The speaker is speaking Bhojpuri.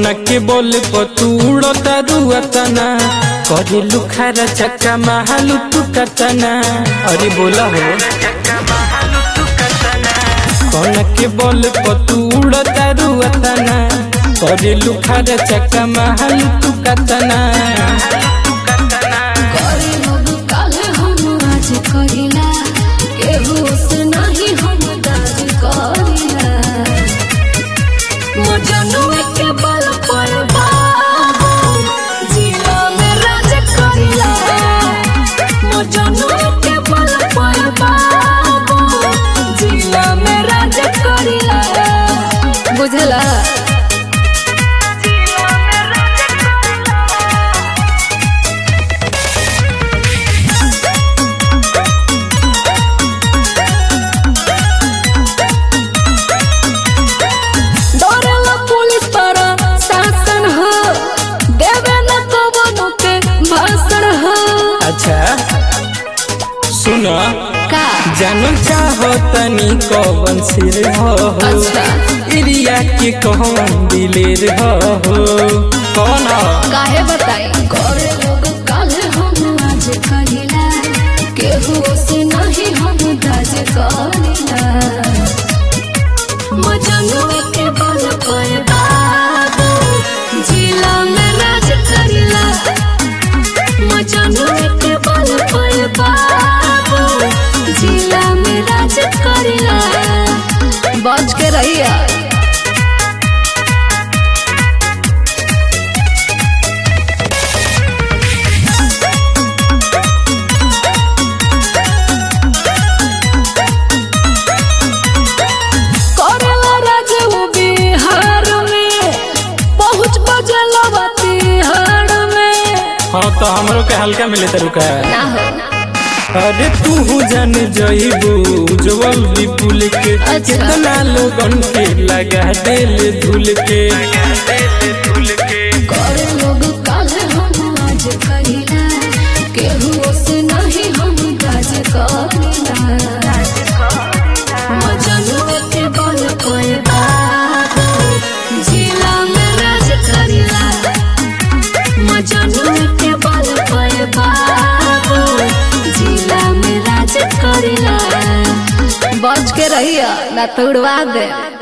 कौना के बोल पतूड़ो तारुआ तना करे लुखारा चक्का महालू टुकतना अरे बोला हो कौना के बोल पतूड़ो तारुआ तना करे लुखारा चक्का महालू टुकतना करे लोग काले हम आज कहिला केहू से नहीं हम दाज करिला मजनुए के बल पर बाबू जिला में राज करिला मजनुए के बल पर बाबू जिला में राज करिला बुझला डरेला पुलिस पर शासन हो देवे न कवनो के भाषण हो अच्छा सुना का जानल चाहो तनी कौन सिर हो अच्छा। एरिया के कौन दिलेर हो कौन हो काहे बताई करे लोग काले हम आज कहिला केहू से नहीं हम दाज करिला मजनुए के बल पर बाबू जिला में राज करिला मजनुए के बल पर बाबू जिला में राज करिला बच के रहिया करेला राज वो बिहार में पहुँच बजलवा तिहाड़ में हाँ तो हमरो के हल्का मिले तरुका ना हो अरे तू जान जइबू उज्जवल विपुल के अच्छा। कितना लोगन के लगा दिल धुल के करे लोग काले हम आज कहिला केहू से नहीं हम राज करिला मजनुए के बल पर बाबू जिला में राज करिला मजनुए के बल पर बाबू जिला में राज करिला बच के रहिया ना तो उड़वा दे